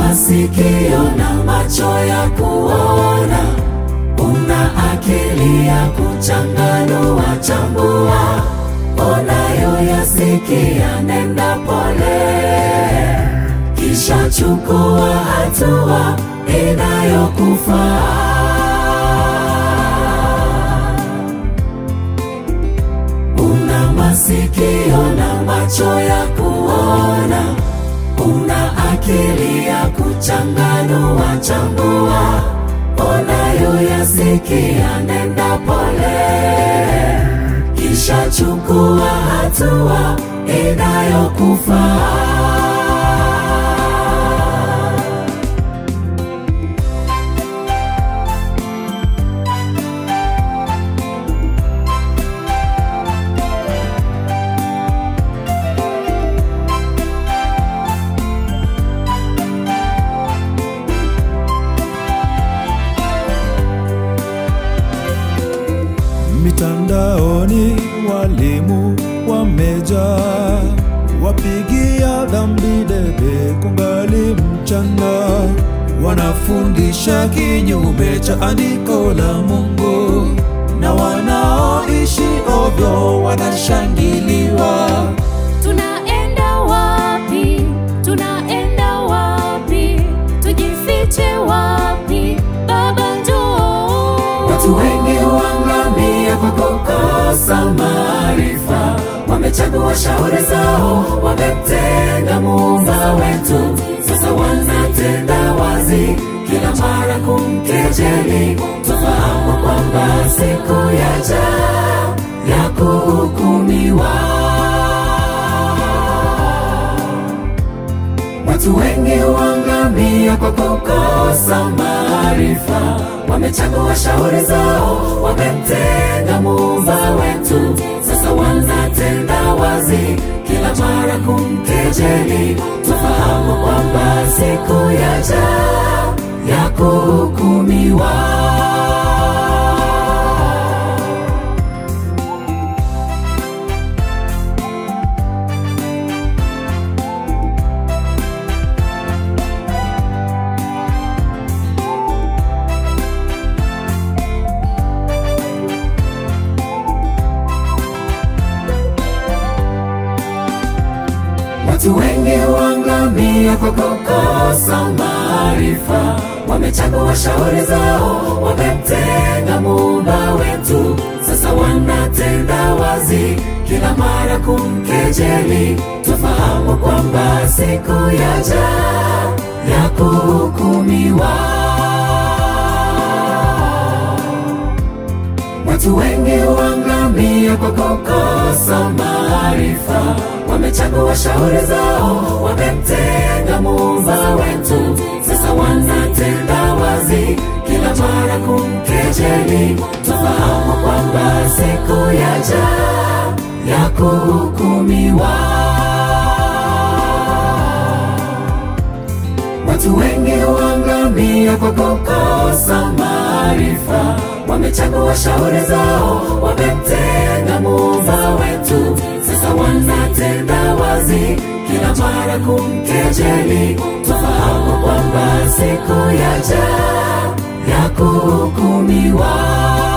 masikio na macho ya kuona, una akili ya kuchanganua chambua, unayoyasikia nenda pole, kisha chukua hatua inayokufaa. Una masikio na macho ya kuona, una akili ya kuchanganua chambua, unayoyasikia nenda pole, kisha chukua hatua inayokufaa. Mitandaoni walimu wamejaa, wapigia dhambi debe kungali mchana, wanafundisha kinyume cha andiko la Mungu, na wanaoishi ovyo wanashangiliwa. Tunaenda wapi? Tunaenda wapi? Tujifiche wapi? Baba njoo. Watu wengi huangamia kwa kukosa maarifa, wamechagua shauri zao, wamemtenga muumba wetu. Sasa wanatenda wazi kila mara kumkejeli. Tufahamu kwamba siku yaja ya kuhukumiwa. Watu wengi huangamia kwa kukosa maarifa, wamechagua shauri zao, wamemtenga muumba wetu. Sasa wanatenda wazi kila mara kumkejeli. Tufahamu kwamba siku yaja ya kuhukumiwa. Watu wengi huangamia kwa kukosa maarifa, wamechagua shauri zao, wamemtenga muumba wetu. Sasa wanatenda wazi kila mara kumkejeli. Tufahamu kwamba siku yaja ya kuhukumiwa. Watu wengi huangamia kwa kukosa maarifa, wamechagua shauri zao, wamemtenga muumba wetu. Sasa wanatenda wazi kila mara kumkejeli. Tufahamu kwamba siku yaja ya kuhukumiwa. Watu wengi huangamia kwa kukosa maarifa, wamechagua shauri zao, wamemtenga muumba wetu. Sasa wanatenda wazi kila mara kumkejeli. Tufahamu kwamba siku yaja ya kuhukumiwa.